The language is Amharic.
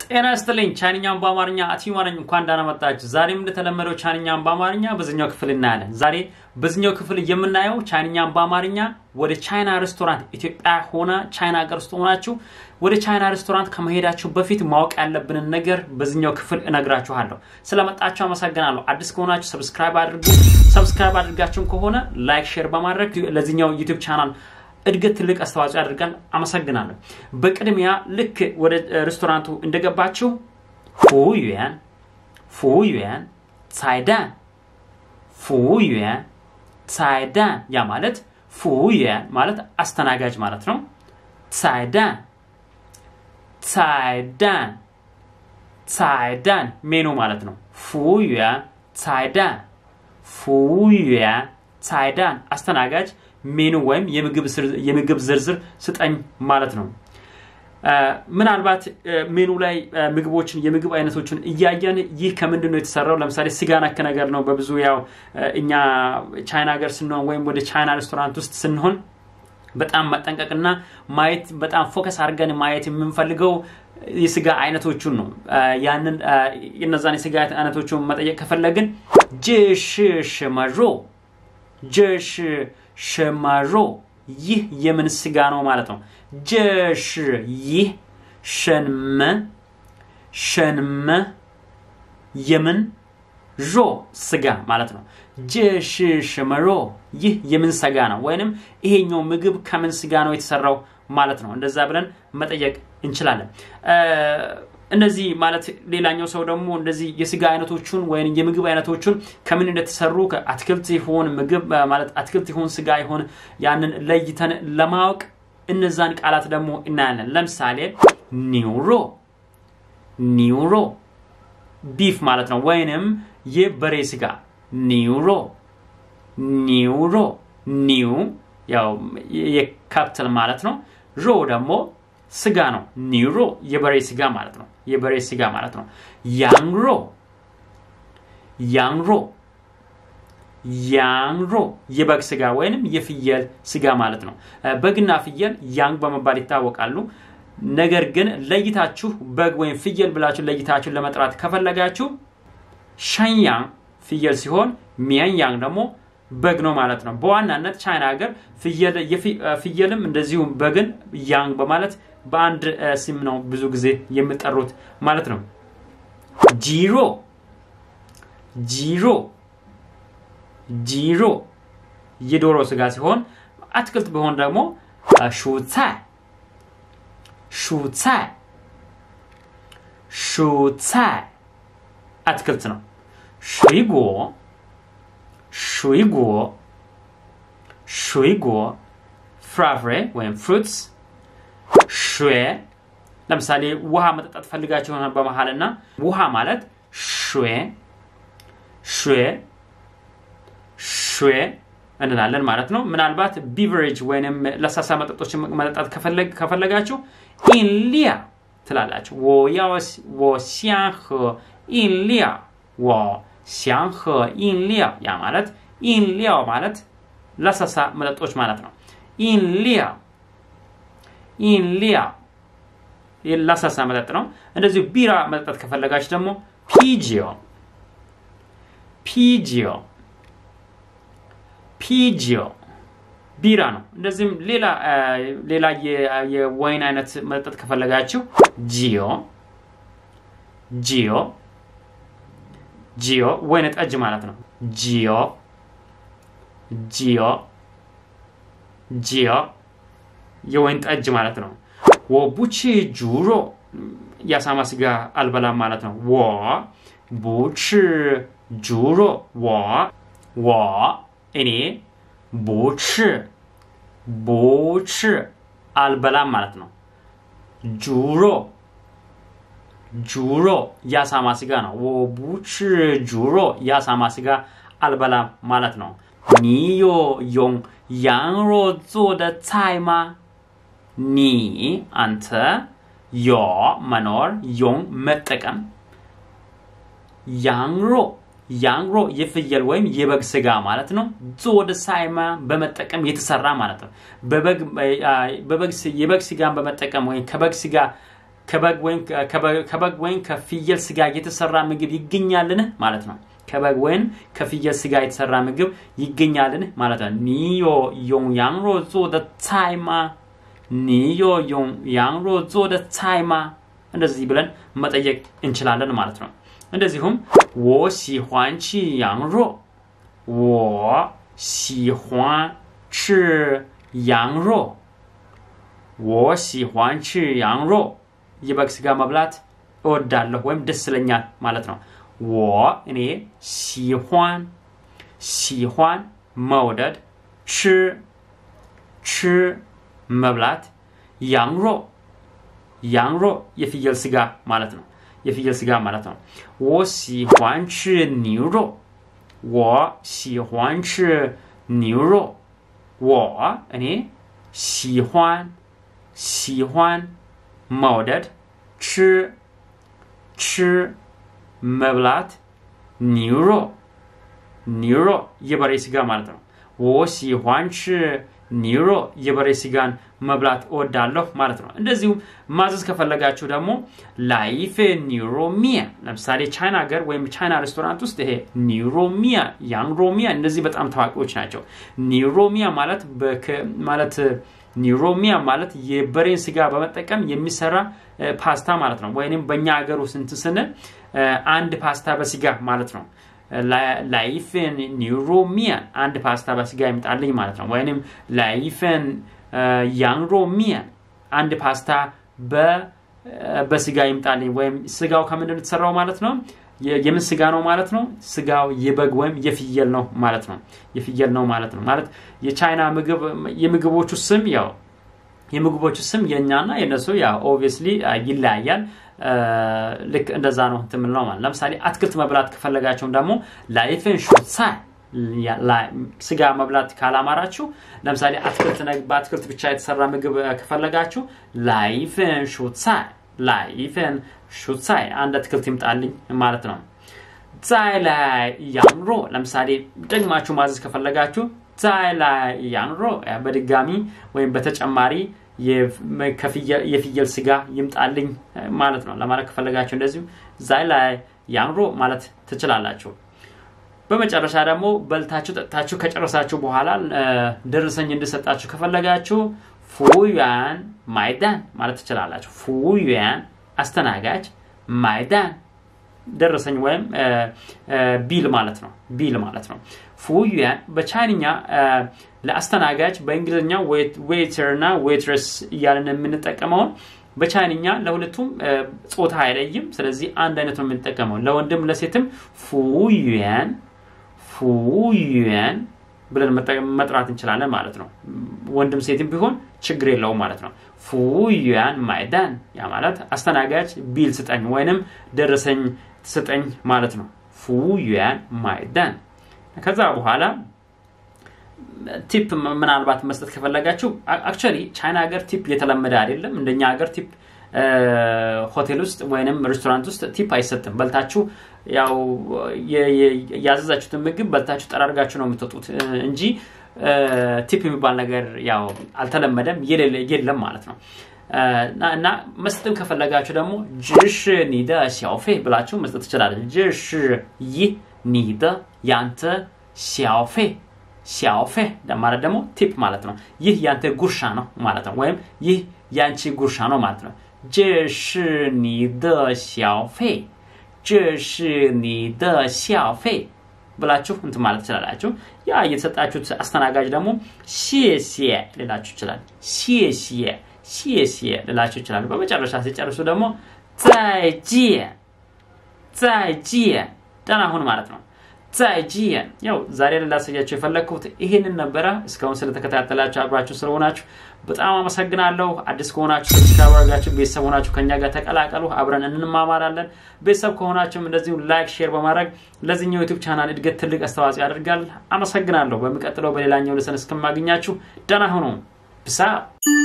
ጤና ይስጥልኝ። ቻይንኛን በአማርኛ አቲማ ነኝ። እንኳን ደህና መጣችሁ። ዛሬም እንደተለመደው ቻይንኛን በአማርኛ በዚኛው ክፍል እናያለን። ዛሬ በዚኛው ክፍል የምናየው ቻይንኛን በአማርኛ ወደ ቻይና ሬስቶራንት ኢትዮጵያ ሆነ ቻይና ሀገር ውስጥ ሆናችሁ ወደ ቻይና ሬስቶራንት ከመሄዳችሁ በፊት ማወቅ ያለብንን ነገር በዚኛው ክፍል እነግራችኋለሁ። ስለመጣችሁ አመሰግናለሁ። አዲስ ከሆናችሁ ሰብስክራይብ አድርጉ። ሰብስክራይብ አድርጋችሁም ከሆነ ላይክ፣ ሼር በማድረግ ለዚኛው ዩቲዩብ ቻናል እድገት ትልቅ አስተዋጽኦ ያደርጋል። አመሰግናለሁ። በቅድሚያ ልክ ወደ ሬስቶራንቱ እንደገባችሁ ፉዩያን ፉዩያን ሳይዳን ፉዩያን ሳይዳን ያ ማለት ፉዩያን ማለት አስተናጋጅ ማለት ነው። ሳይዳን ሳይዳን ሳይዳን ሜኑ ማለት ነው። ፉዩያን ሳይዳን ፉዩያን ሳይዳን አስተናጋጅ ሜኑ ወይም የምግብ ዝርዝር ስጠኝ ማለት ነው። ምናልባት ሜኑ ላይ ምግቦችን የምግብ አይነቶችን እያየን ይህ ከምንድን ነው የተሰራው? ለምሳሌ ስጋ ነክ ነገር ነው። በብዙ ያው እኛ ቻይና ሀገር ስንሆን ወይም ወደ ቻይና ሬስቶራንት ውስጥ ስንሆን በጣም መጠንቀቅና ማየት በጣም ፎከስ አድርገን ማየት የምንፈልገው የስጋ አይነቶቹን ነው። ያንን እነዛን የስጋ አይነቶቹን መጠየቅ ከፈለግን ጅሽ ሽመሮ ጅሽ ሸማሮ ይህ የምን ስጋ ነው ማለት ነው። ጀሽ ይህ ሸንመ ሸንመ የምን ሮ ስጋ ማለት ነው። ጀሽ ሸመሮ ይህ የምን ስጋ ነው ወይንም ይሄኛው ምግብ ከምን ስጋ ነው የተሰራው ማለት ነው። እንደዛ ብለን መጠየቅ እንችላለን። እነዚህ ማለት ሌላኛው ሰው ደግሞ እንደዚህ የስጋ አይነቶቹን ወይም የምግብ አይነቶቹን ከምን እንደተሰሩ ከአትክልት ይሆን ምግብ ማለት አትክልት ይሆን ስጋ ይሆን ያንን ለይተን ለማወቅ እነዛን ቃላት ደግሞ እናያለን። ለምሳሌ ኒውሮ ኒውሮ ቢፍ ማለት ነው፣ ወይንም የበሬ ስጋ ኒውሮ ኒውሮ ኒው ያው የካፕትል ማለት ነው። ሮ ደግሞ ስጋ ነው። ኒሮ የበሬ ስጋ ማለት ነው። የበሬ ስጋ ማለት ነው። ያንግሮ ያንግሮ ያንግሮ የበግ ስጋ ወይንም የፍየል ስጋ ማለት ነው። በግና ፍየል ያንግ በመባል ይታወቃሉ። ነገር ግን ለይታችሁ በግ ወይም ፍየል ብላችሁ ለይታችሁ ለመጥራት ከፈለጋችሁ ሸንያንግ ፍየል ሲሆን ሚያንያንግ ደግሞ በግ ነው ማለት ነው። በዋናነት ቻይና ሀገር ፍየልም እንደዚሁም በግን ያንግ በማለት በአንድ ስም ነው ብዙ ጊዜ የሚጠሩት ማለት ነው። ጂሮ ጂሮ ጂሮ የዶሮ ስጋ ሲሆን አትክልት ቢሆን ደግሞ ሹሳይ ሹሳይ ሹሳይ አትክልት ነው። ሽጎ ሽጎ ሽጎ ፍራፍሬ ወይም ፍሩትስ ሹዌ ለምሳሌ ውሃ መጠጣት ፈልጋችሁ የሆነ በመሀል እና ውሃ ማለት ሹዌ ሹዌ ሹዌ እንላለን ማለት ነው። ምናልባት ቢቨሬጅ ወይም ለስላሳ መጠጦች መጠጣት ከፈለጋችሁ ኢንሊያ ትላላችሁ። ወ ሲያንህ ኢንሊያ ወ ሲያንህ ኢንሊያ ያ ማለት ኢንሊያ ማለት ለስላሳ መጠጦች ማለት ነው። ኢንሊያ ኢንሊያ ለስላሳ መጠጥ ነው። እንደዚሁ ቢራ መጠጣት ከፈለጋችሁ ደግሞ ፒጂዮ ፒጂዮ ፒጂዮ ቢራ ነው። እንደዚህም ሌላ ሌላ የወይን አይነት መጠጥ ከፈለጋችሁ ጂዮ ጂዮ ጂዮ ወይን ጠጅ ማለት ነው። ጂዮ ጂዮ ጂዮ የወይን ጠጅ ማለት ነው። ወ ቡቺ ጁሮ የአሳማ ስጋ አልበላም ማለት ነው። ወ ቡቺ ጁሮ ወ ወ እኔ ቡቺ ቡቺ አልበላም ማለት ነው። ጁሮ ጁሮ የአሳማ ስጋ ነው። ወ ቡቺ ጁሮ የአሳማ ስጋ አልበላም ማለት ነው። ኒዮ ዮን ያንሮ ዞደ ጻይማ ኒ አንተ ዮ መኖር ዮን መጠቀም ያንሮ ያንግሮ የፍየል ወይም የበግ ስጋ ማለት ነው። ዞደ ሳይማ በመጠቀም የተሰራ ማለት ነው። የበግ ስጋን በመጠቀም ወይም ከበግ ስጋ ከበግ ወይም ከፍየል ስጋ የተሰራ ምግብ ይገኛልን ማለት ነው። ከበግ ወይም ከፍየል ስጋ የተሰራ ምግብ ይገኛልን ማለት ነው። ኒዮ ዮን ያንሮ ዞ ደ ጻይማ ኒዮ ዮን ያንሮ ዞ ደ ጻይማ እንደዚህ ብለን መጠየቅ እንችላለን ማለት ነው። እንደዚሁም ወ ሲኋን ቺ ያንሮ ወ ሲኋን ቺ ያንሮ ወ ሲኋን ቺ ያንሮ የበግ ስጋ መብላት እወዳለሁ ወይም ደስ ይለኛል ማለት ነው። ወ እኔ ሲኋን ሲኋን መውደድ ች ች መብላት ያንሮ ያንሮ የፍየል ስጋ ማለት ነው። የፍየል ስጋ ማለት ነው። ወ ሲኋን ች ኒሮ ወ ሲኋን ች ኒሮ ወ እኔ ሲኋን ሲኋን መውደድ ች ች መብላት ኒሮ ኒሮ የበሬ ስጋ ማለት ነው። ወ ሲኋን ች ኒሮ የበሬ ስጋን መብላት እወዳለሁ ማለት ነው። እንደዚሁም ማዘዝ ከፈለጋችሁ ደግሞ ላይፌ ኒሮሚያ ለምሳሌ ቻይና ሀገር ወይም ቻይና ሬስቶራንት ውስጥ ይሄ ኒሮሚያ ያንሮሚያ እነዚህ በጣም ታዋቂዎች ናቸው። ኒሮሚያ ማለት ማለት ኒሮሚያ ማለት የበሬን ስጋ በመጠቀም የሚሰራ ፓስታ ማለት ነው። ወይም በእኛ ሀገር ውስጥ እንትን ስንል አንድ ፓስታ በስጋ ማለት ነው። ላይፈን ኒሮሚያ አንድ ፓስታ በስጋ ይምጣልኝ ማለት ነው። ወይም ላይፈን ያንሮሚያ አንድ ፓስታ በስጋ ይምጣልኝ። ወይም ስጋው ከምንድን የተሰራው ማለት ነው? የምን ስጋ ነው ማለት ነው? ስጋው የበግ ወይም የፍየል ነው ማለት ነው። የፍየል ነው ማለት ነው። ማለት የቻይና ምግብ የምግቦቹ ስም ያው የምግቦቹ ስም የእኛና የእነሱ ያው ኦብቪየስሊ ይለያያል። ልክ እንደዛ ነው እንትን የምንለው ማለት ለምሳሌ አትክልት መብላት ከፈለጋችሁም ደግሞ ላይፍን ሹሳይ ስጋ መብላት ካላማራችሁ ለምሳሌ አትክልት በአትክልት ብቻ የተሰራ ምግብ ከፈለጋችሁ ላይፍን ሹሳይ ላይፍን ሹሳይ አንድ አትክልት ይምጣልኝ ማለት ነው። ዛይ ላይ ያንሮ ለምሳሌ ደግማችሁ ማዘዝ ከፈለጋችሁ ዛይ ላይ ያንሮ በድጋሚ ወይም በተጨማሪ የፍየል ስጋ ይምጣልኝ ማለት ነው። ለማለት ከፈለጋችሁ እንደዚሁ ዛይ ላይ ያንሮ ማለት ትችላላችሁ። በመጨረሻ ደግሞ በልታችሁ ጠጥታችሁ ከጨረሳችሁ በኋላ ደረሰኝ እንድሰጣችሁ ከፈለጋችሁ ፉዩያን ማይዳን ማለት ትችላላችሁ። ፉዩያን አስተናጋጅ፣ ማይዳን ደረሰኝ ወይም ቢል ማለት ነው። ቢል ማለት ነው። ፉዩያን በቻይንኛ ለአስተናጋጅ በእንግሊዝኛ ዌይተር እና ዌይትረስ እያለን የምንጠቀመውን በቻይንኛ ለሁለቱም ጾታ አይለይም። ስለዚህ አንድ አይነት ነው የምንጠቀመው። ለወንድም ለሴትም ፉዩያን ፉዩያን ብለን መጥራት እንችላለን ማለት ነው። ወንድም ሴትም ቢሆን ችግር የለውም ማለት ነው። ፉዩያን ማይዳን ያ ማለት አስተናጋጅ ቢል ስጠኝ ወይንም ደረሰኝ ስጠኝ ማለት ነው። ፉዩያን ማይዳን ከዛ በኋላ ቲፕ ምናልባት መስጠት ከፈለጋችሁ አክቹዋሊ ቻይና ሀገር ቲፕ የተለመደ አይደለም። እንደኛ ሀገር ቲፕ ሆቴል ውስጥ ወይንም ሬስቶራንት ውስጥ ቲፕ አይሰጥም። በልታችሁ ያው ያዘዛችሁትን ምግብ በልታችሁ ጠራርጋችሁ ነው የምትወጡት እንጂ ቲፕ የሚባል ነገር ያው አልተለመደም፣ የለም ማለት ነው። እና መስጠትም ከፈለጋችሁ ደግሞ ጅሽ ኒደ ሲያውፌ ብላችሁ መስጠት ትችላለች። ጅሽ ይህ ኒደ ያንተ ሲያውፌ ሲያውፌ ማለት ደግሞ ቲፕ ማለት ነው። ይህ ያንተ ጉርሻ ነው ማለት ነው። ወይም ይህ ያንቺ ጉርሻ ነው ማለት ነው። 这是你的小费，这是你的小费ብላችሁ እንትን ማለት ትችላላችሁ። ያ የተሰጣችሁት አስተናጋጅ ደግሞ ሼሼ ሌላችሁ ይችላል። ሼሼ ሼሼ ሌላችሁ ይችላሉ። በመጨረሻ ሲጨርሱ ደግሞ ዛይጂን ዛይጂን ደህና ሁን ማለት ነው። ዛይጂን ያው ዛሬ ላሳያችሁ የፈለግኩት ይህንን ነበረ። እስካሁን ስለተከታተላችሁ አብራችሁ ስለሆናችሁ በጣም አመሰግናለሁ። አዲስ ከሆናችሁ ሰብስክራይብ አድርጋችሁ ቤተሰብ ሆናችሁ ከኛ ጋር ተቀላቀሉ። አብረን እንማማራለን። ቤተሰብ ከሆናችሁም እንደዚሁ ላይክ፣ ሼር በማድረግ ለዚህኛው ዩቱብ ቻናል እድገት ትልቅ አስተዋጽኦ ያደርጋል። አመሰግናለሁ። በሚቀጥለው በሌላኛው ልሰን እስከማገኛችሁ ደህና ሁኑ። ብሳ